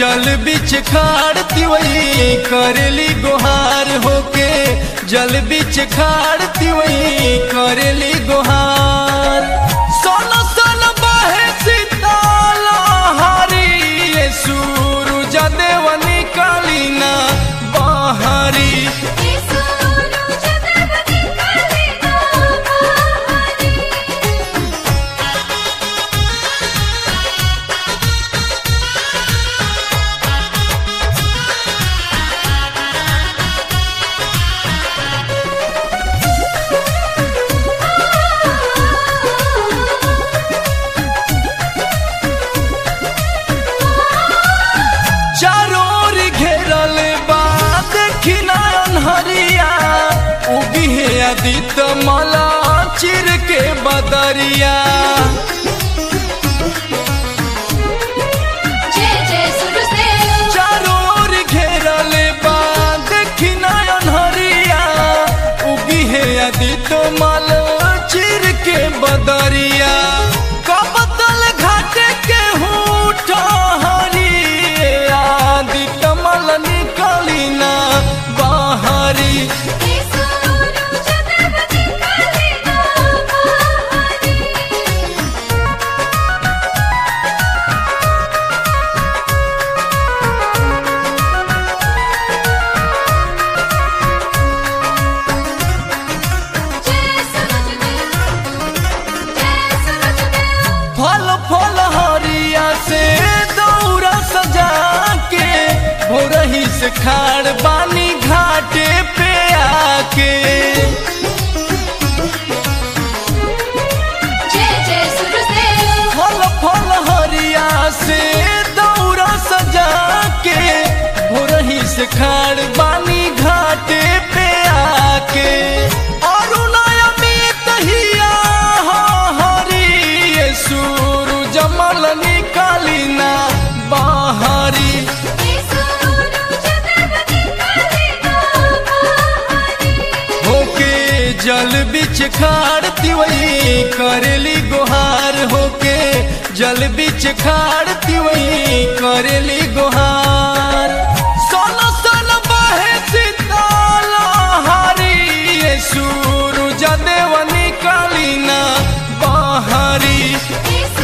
जल बिच खाड़ती वही करेली गुहार होके जल बिच खाड़ती वही करेली गुहार सोन सोन बहे सीताला हारी ये सूरज देवनी कालीना बहारी चारों ओर घेरल बा देखी नयन हरिया उगी है आदित मला चिर के बदरिया जय जय सूरजदेव चारों ओर घेरल बा देखी नयन हरिया उगी है आदित मल चिर के बदरिया कबतल घाट के हूठ हरी आदित मल निकली ना बाहरी फल फल हरिया से दौरा सजा के भोरही से खाड़ बानी घाटे पे आके फल फल हरिया से दौरा सजा के भोरही से खाड़ बानी घाटे पे आके अरुणायमित हिया हरी ये सूरज मल निकाली ना बाहरी होके जल बिच खाड़ती वही करेली गुहार होके जल बिच खाड़ती वही करेली गुहार सोन सोन बहे सीताला हारी ये सूरज देवनी कालीना बाहरी Yes,